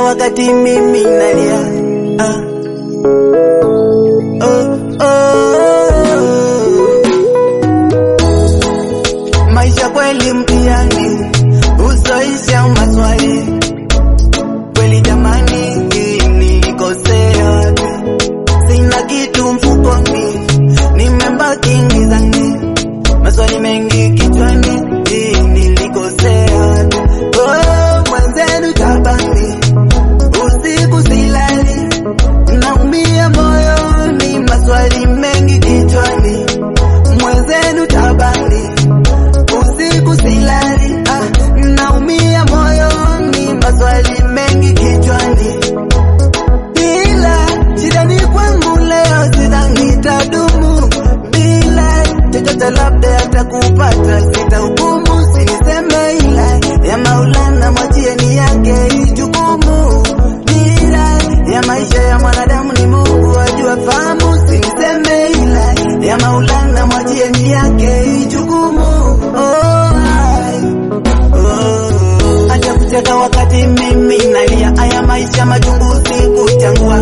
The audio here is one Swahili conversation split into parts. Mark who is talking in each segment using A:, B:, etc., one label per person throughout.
A: wakati mimi nalia ah. oh, oh. Maisha kweli mtihani, usoisha maswali kweli jamani, nilikosea, sina kitu mfukoni, nimebaki gizani, maswali mengi kichwani, nilikosea. Oh, mwenzenu tabani, usiku silali, naumia moyoni, maswali mengi kichwani, mwenzenu tabani usiku silali, ah, naumia moyoni, maswali mengi kichwani, ila shida ni kwangu leo, sidhani itadumu bila chochote, labda atakupata, sitahukumu, siniseme ila ya Maulana, mwachie ni yake ijukumu, bila ya maisha ya mwanadamu ni Mungu ajua fahamu, siniseme ila ya Maulana, mwachie ni yake ijukumu. Oh, ai. Oh, acha kucheka wakati mimi nalia, haya maisha machungu sikuchangua.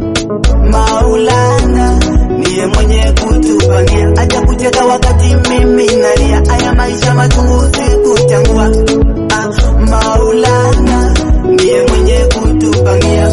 A: Maulana ndiye mwenye kutupangia, acha kucheka wakati mimi nalia, haya maisha machungu sikuchangua. Ah, Maulana ndiye mwenye kutupangia.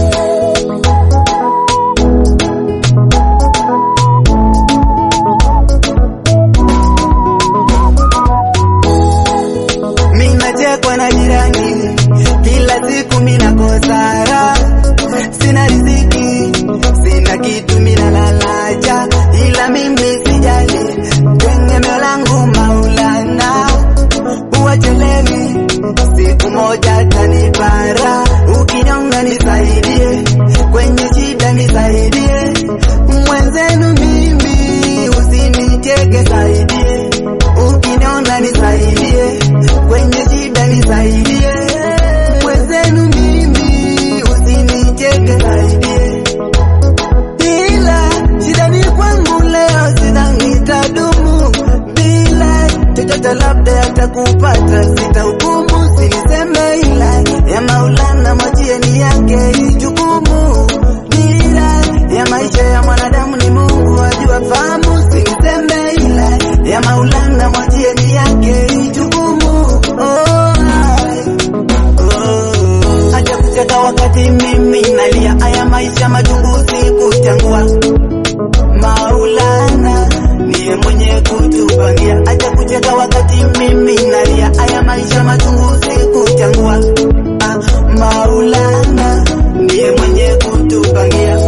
A: Minachekwa na jirani, kila siku minakosa raha, sina riziki, sina kitu minalalaja, ila mimi sijali, tegemeo langu Maulana, uwachelewi, siku moja tanipara, ukinyonga nisaidie, kwenye shida nisaidie, mwenzenu mimi usinicheke, saidie, ukiniona nisaidie, kwenye shida nisaidie, mwenzenu mimi usinicheke, saidie ila shida ni kwangu leo, sidhani itadumu bila chochote, labda atakupata, sitahukumu, siniseme ila ya Maulana, mwachie ni yake ijukumu, bila ya maisha ya mwanadamu ni Mungu ajua fahamu, siniseme ila ya Maulana, mwachie ni yake ijukumu. Oh, ai. Oh, acha kucheka wakati mimi nalia, haya maisha machungu sikuchangua. Maulana ndiye mwenye kutupangia, acha kucheka wakati mimi nalia, haya maisha machungu sikuchangua. Ah, Maulana ndiye mwenye kutupangia.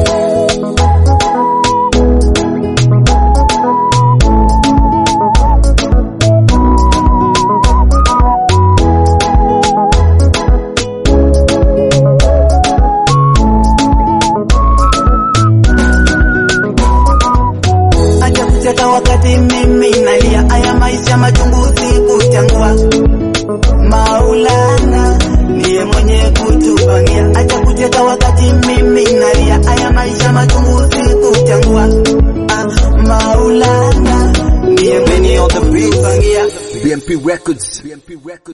A: acha kucheka wakati mimi nalia, haya maisha machungu sikuchangua. Maulana ndiye mwenye kutupangia, acha kucheka wakati mimi nalia, haya maisha machungu sikuchangua. Ah, Maulana ndiye mwenye kutupangia.
B: BMP Records. BMP Records.